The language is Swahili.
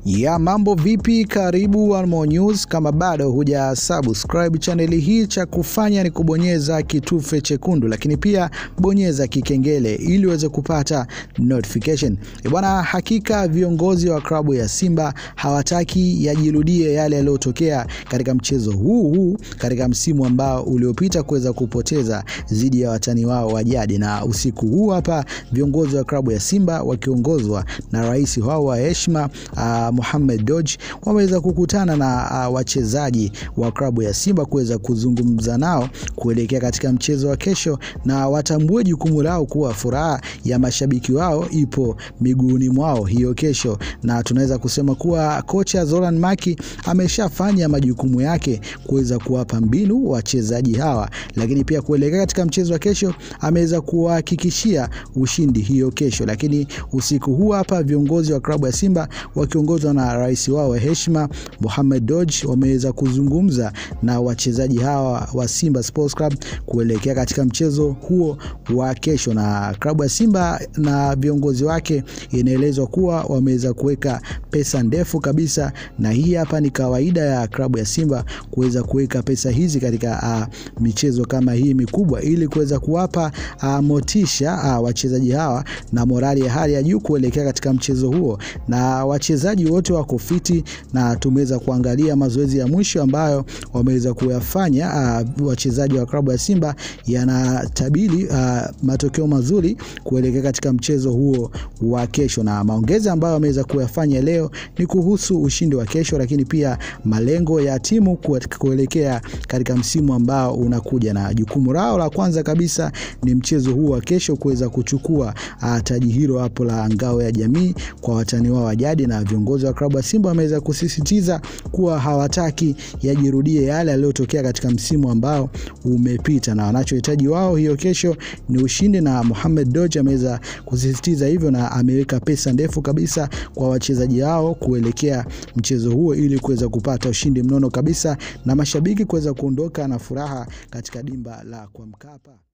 Ya mambo vipi? Karibu One More News. Kama bado huja subscribe chaneli hii, cha kufanya ni kubonyeza kitufe chekundu, lakini pia bonyeza kikengele ili uweze kupata notification. E bwana, hakika viongozi wa klabu ya Simba hawataki yajirudie yale yaliyotokea katika mchezo huu huu katika msimu ambao uliopita kuweza kupoteza dhidi ya watani wao wa jadi, na usiku huu hapa viongozi wa klabu ya Simba wakiongozwa na rais wao wa heshima uh, Mohamed Dodge wameweza kukutana na uh, wachezaji wa klabu ya Simba kuweza kuzungumza nao kuelekea katika mchezo wa kesho, na watambue jukumu lao kuwa furaha ya mashabiki wao ipo miguuni mwao hiyo kesho, na tunaweza kusema kuwa kocha Zoran Maki ameshafanya majukumu yake kuweza kuwapa mbinu wachezaji hawa, lakini pia kuelekea katika mchezo wa kesho ameweza kuwahakikishia ushindi hiyo kesho. Lakini usiku huu hapa viongozi wa klabu ya Simba wakiongozwa na rais wao wa heshima Mohamed Dodge wameweza kuzungumza na wachezaji hawa wa Simba Sports Club kuelekea katika mchezo huo wa kesho, na klabu ya Simba na viongozi wake inaelezwa kuwa wameweza kuweka pesa ndefu kabisa, na hii hapa ni kawaida ya klabu ya Simba kuweza kuweka pesa hizi katika uh, michezo kama hii mikubwa ili kuweza kuwapa uh, motisha uh, wachezaji hawa na morali ya hali ya juu kuelekea katika mchezo huo, na wachezaji wote wako fiti, na tumeweza kuangalia mazoezi ya mwisho ambayo wameweza kuyafanya uh, wachezaji wa klabu ya Simba yanatabiri uh, matokeo mazuri kuelekea katika mchezo huo wa kesho, na maongezi ambayo wameweza kuyafanya leo ni kuhusu ushindi wa kesho, lakini pia malengo ya timu kuelekea katika msimu ambao unakuja, na jukumu lao la kwanza kabisa ni mchezo huu wa kesho kuweza kuchukua uh, taji hilo hapo la ngao ya jamii kwa watani wao wa jadi, na viongozi wa klabu ya Simba wameweza kusisitiza kuwa hawataki yajirudie yale yaliyotokea katika msimu ambao umepita, na wanachohitaji wao hiyo kesho ni ushindi, na Mohamed Dodge ameweza kusisitiza hivyo, na ameweka pesa ndefu kabisa kwa wachezaji hao kuelekea mchezo huo ili kuweza kupata ushindi mnono kabisa na mashabiki kuweza kuondoka na furaha katika dimba la kwa Mkapa.